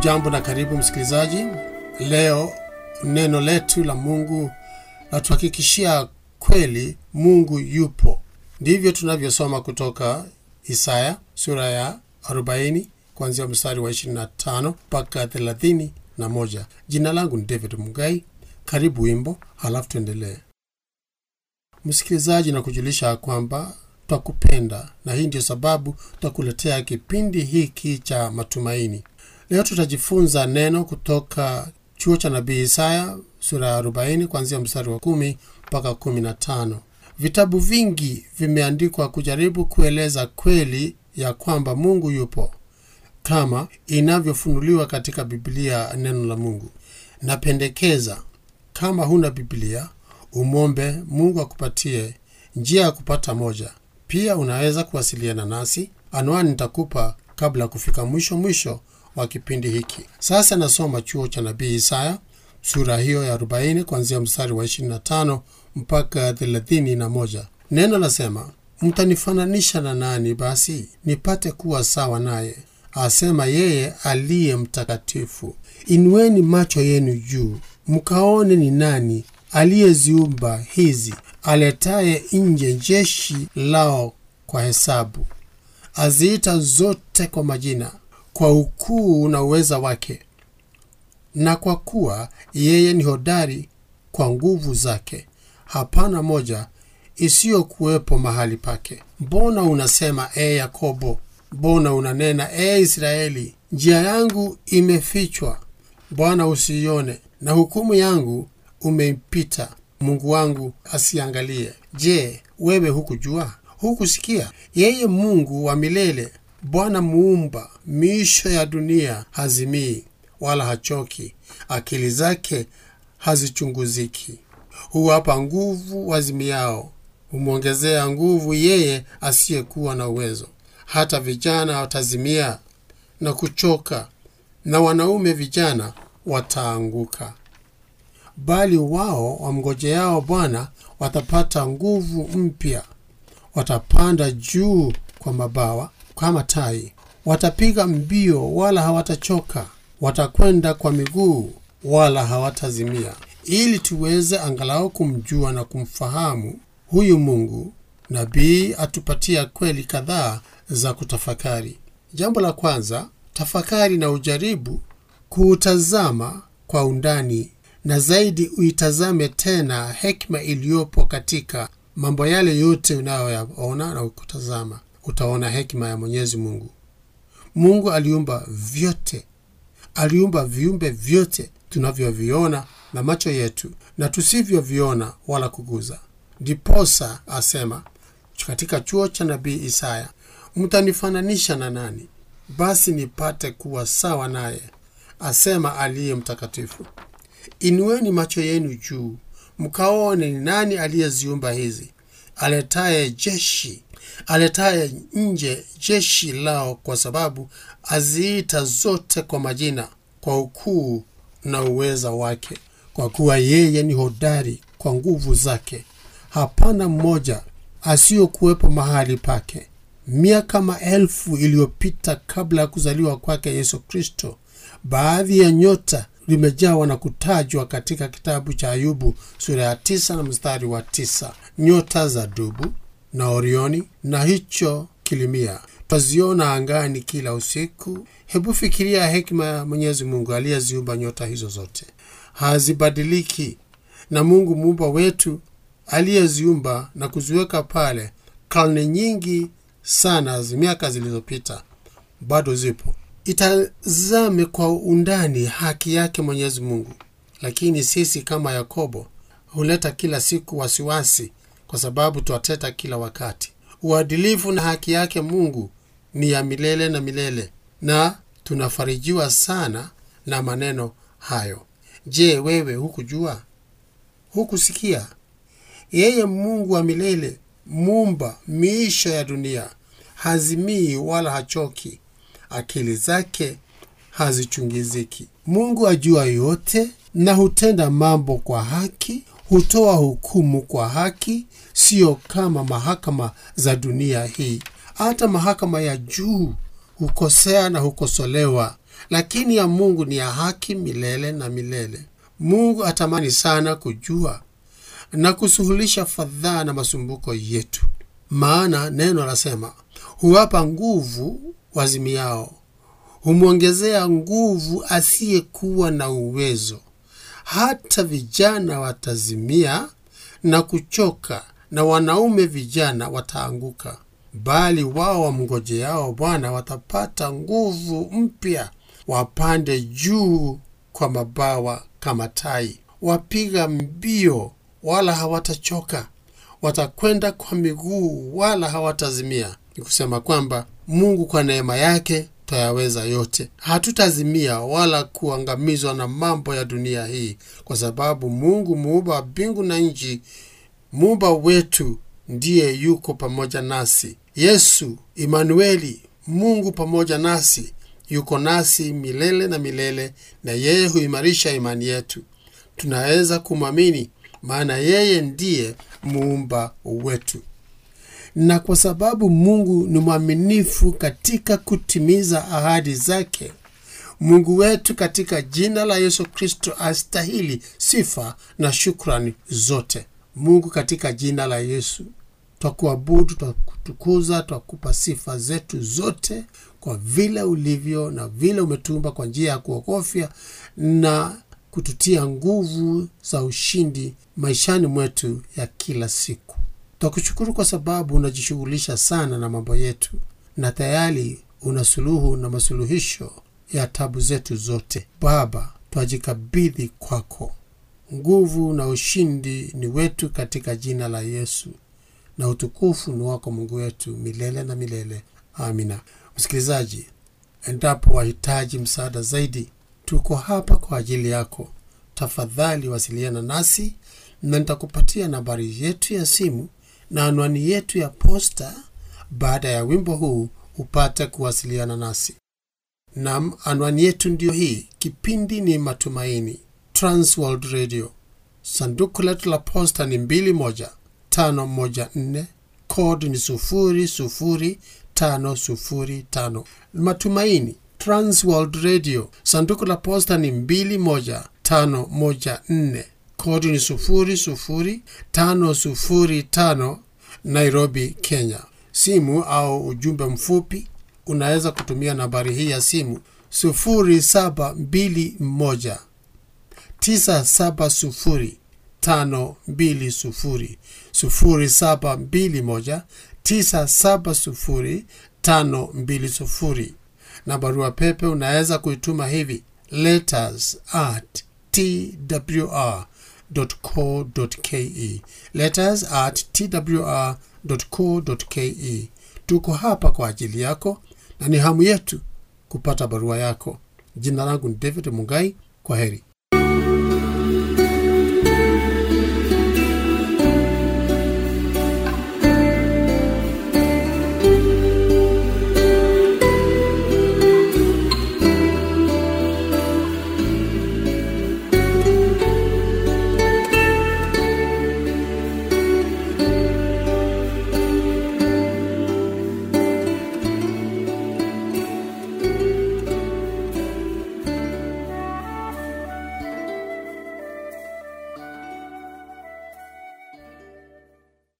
hujambo na karibu msikilizaji leo neno letu la mungu latuhakikishia kweli mungu yupo ndivyo tunavyosoma kutoka isaya sura ya 40 kuanzia mstari wa 25 mpaka 31 jina langu ni david mugai karibu wimbo halafu tuendelee msikilizaji na kujulisha kwamba twakupenda na hii ndio sababu twakuletea kipindi hiki cha matumaini leo tutajifunza neno kutoka chuo cha nabii isaya sura ya 40 kuanzia mstari wa 1 mpaka 15 vitabu vingi vimeandikwa kujaribu kueleza kweli ya kwamba mungu yupo kama inavyofunuliwa katika biblia neno la mungu napendekeza kama huna biblia umwombe mungu akupatie njia ya kupata moja pia unaweza kuwasiliana nasi anwani nitakupa kabla ya kufika mwisho mwisho wa kipindi hiki sasa nasoma chuo cha nabii isaya sura hiyo ya 40 kuanzia mstari wa 25 mpaka 31 neno lasema mtanifananisha na nani basi nipate kuwa sawa naye asema yeye aliye mtakatifu inueni macho yenu juu mkaone ni nani aliyeziumba hizi aletaye nje jeshi lao kwa hesabu aziita zote kwa majina kwa ukuu na uweza wake na kwa kuwa yeye ni hodari kwa nguvu zake hapana moja isiyokuwepo mahali pake mbona unasema e yakobo mbona unanena e israeli njia yangu imefichwa bwana usiione na hukumu yangu umeipita mungu wangu asiangalie je wewe hukujua hukusikia yeye mungu wa milele bwana muumba miisho ya dunia hazimii wala hachoki akili zake hazichunguziki huwapa nguvu wazimiao humwongezea nguvu yeye asiyekuwa na uwezo hata vijana watazimia na kuchoka na wanaume vijana wataanguka bali wao wamngojeao bwana watapata nguvu mpya watapanda juu kwa mabawa kama tai watapiga mbio wala hawatachoka watakwenda kwa miguu wala hawatazimia ili tuweze angalau kumjua na kumfahamu huyu mungu nabii atupatia kweli kadhaa za kutafakari jambo la kwanza tafakari na ujaribu kuutazama kwa undani na zaidi uitazame tena hekima iliyopo katika mambo yale yote unayoyaona na kutazama utaona hekima ya mwenyezi mungu mungu aliumba vyote aliumba viumbe vyote tunavyoviona na macho yetu na tusivyoviona wala kuguza ndiposa asema katika chuo cha nabii isaya mtanifananisha na nani basi nipate kuwa sawa naye asema aliye mtakatifu inueni macho yenu juu mkaone ni nani aliyeziumba hizi aletaye jeshi aletaye nje jeshi lao kwa sababu aziita zote kwa majina kwa ukuu na uweza wake kwa kuwa yeye ni hodari kwa nguvu zake hapana mmoja asiyokuwepo mahali pake miaka maelfu iliyopita kabla ya kuzaliwa kwake yesu kristo baadhi ya nyota limejawa na kutajwa katika kitabu cha ayubu sura ya tisa na mstari wa tisa nyota za dubu na orioni na hicho kilimia twaziona angani kila usiku hebu fikiria hekima ya mwenyezi mungu aliyeziumba nyota hizo zote hazibadiliki na mungu muumba wetu aliyeziumba na kuziweka pale karne nyingi sana miaka zilizopita bado zipo itazame kwa undani haki yake mwenyezi mungu lakini sisi kama yakobo huleta kila siku wasiwasi kwa sababu twateta kila wakati uadilifu na haki yake mungu ni ya milele na milele na tunafarijiwa sana na maneno hayo je wewe hukujua hukusikia yeye mungu wa milele mumba miisho ya dunia hazimii wala hachoki akili zake hazichungiziki mungu ajua yote na hutenda mambo kwa haki hutoa hukumu kwa haki siyo kama mahakama za dunia hii hata mahakama ya juu hukosea na hukosolewa lakini ya Mungu ni ya haki milele na milele. Mungu atamani sana kujua na kusuhulisha fadhaa na masumbuko yetu, maana neno lasema, huwapa nguvu wazimiao, humwongezea nguvu asiyekuwa na uwezo. Hata vijana watazimia na kuchoka, na wanaume vijana wataanguka, bali wao wamngojeao Bwana watapata nguvu mpya, wapande juu kwa mabawa kama tai, wapiga mbio wala hawatachoka, watakwenda kwa miguu wala hawatazimia. Ni kusema kwamba Mungu kwa neema yake twayaweza yote. Hatutazimia wala kuangamizwa na mambo ya dunia hii, kwa sababu Mungu muumba wa mbingu na nchi, muumba wetu, ndiye yuko pamoja nasi. Yesu Imanueli, Mungu pamoja nasi, yuko nasi milele na milele, na yeye huimarisha imani yetu. Tunaweza kumwamini, maana yeye ndiye muumba wetu na kwa sababu Mungu ni mwaminifu katika kutimiza ahadi zake, Mungu wetu katika jina la Yesu Kristo astahili sifa na shukrani zote. Mungu katika jina la Yesu twakuabudu, twakutukuza, twakupa sifa zetu zote kwa vile ulivyo na vile umetumba kwa njia ya kuogofya na kututia nguvu za ushindi maishani mwetu ya kila siku. Twakushukuru kwa sababu unajishughulisha sana na mambo yetu na tayari una suluhu na masuluhisho ya tabu zetu zote. Baba, twajikabidhi kwako. Nguvu na ushindi ni wetu katika jina la Yesu, na utukufu ni wako Mungu wetu milele na milele. Amina. Msikilizaji, endapo wahitaji msaada zaidi, tuko hapa kwa ajili yako. Tafadhali wasiliana nasi na nitakupatia nambari yetu ya simu na anwani yetu ya posta baada ya wimbo huu upate kuwasiliana nasi. Nam, anwani yetu ndiyo hii. Kipindi ni Matumaini, Transworld Radio. Sanduku letu la posta ni 21514 kodi ni 00505. Matumaini, Transworld Radio. Sanduku la posta ni 21514 kodi ni 00505 Nairobi, Kenya. Simu au ujumbe mfupi unaweza kutumia nambari hii ya simu 0721 970 520 0721 970 520 na barua pepe unaweza kuituma hivi letters at twr twr.co.ke letters at twr.co.ke. Tuko hapa kwa ajili yako na ni hamu yetu kupata barua yako. Jina langu ni David Mungai. Kwa heri.